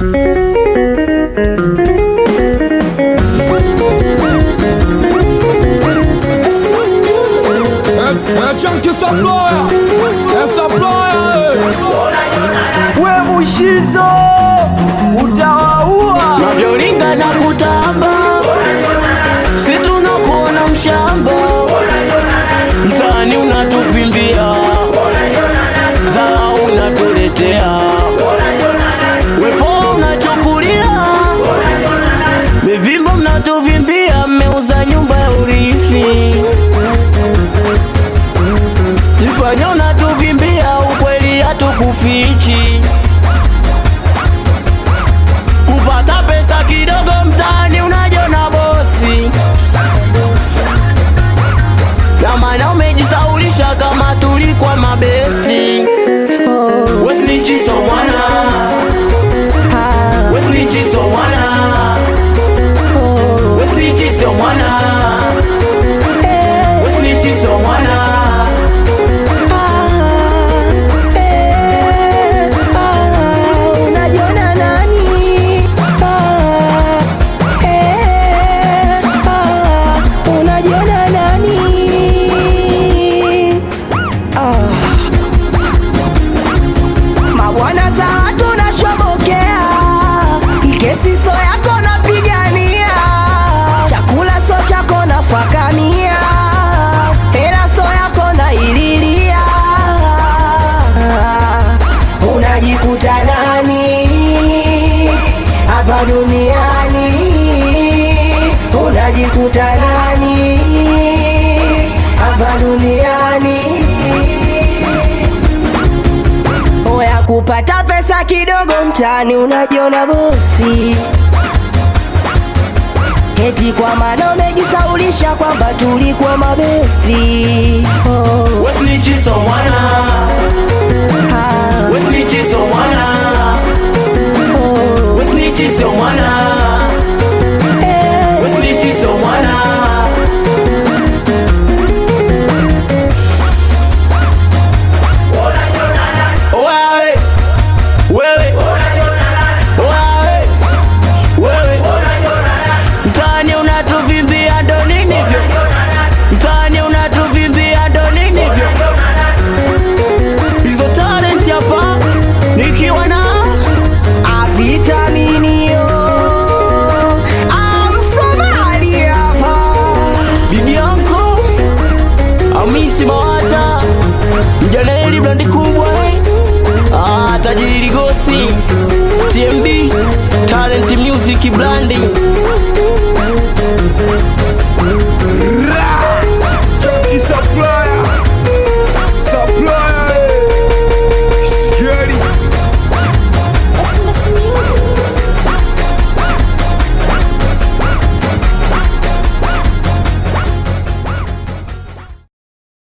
É Chunky Saploya, é Saploya, we mushizo utawaua navyoringa na kutamba si tunakuona mshamba mtaani unatuvimbia zaa unatuletea wepo unachukulia mivimbo mnatuvimbia mmeuza nyumba ya urithi jifanya unatuvimbia ukweli hatukufichi kupata pesa kidogo mtaani unajona bosi na maana umejisaulisha kama tulikuwa mabesti wesnichiso mwana wesnichiso mwana wesnichiso mwana wesnichiso mwana unajiona nani? Ah, eh, ah, unajiona nani? Ah. Mabwana za watu nashobokea, kesi so yako napigania, chakula so chako nafakamia, hela so yako naililia unajikuta nani hapa duniani unajikuta nani hapa duniani oya kupata pesa kidogo mtaani unajiona bosi eti kwa maana umejisaulisha kwamba tulikuwa mabesti oh. wesnichiso mwana ah. wesnichiso mwana oh. wesnichiso mwana eh. wesnichiso mwana Wewe, wewe, wewe, wewe. Mtaani unatuvimbia ndo nini hivyo? Mtaani unatuvimbia ndo nini hivyo? Hizo talent hapa nikiwa na avitaminio amsomali hapa bibi yangu Hamisi Mawata, mjaneli brandi kubwa eh. ah, tajiri Ligosi, TMB, Talent Music Brandi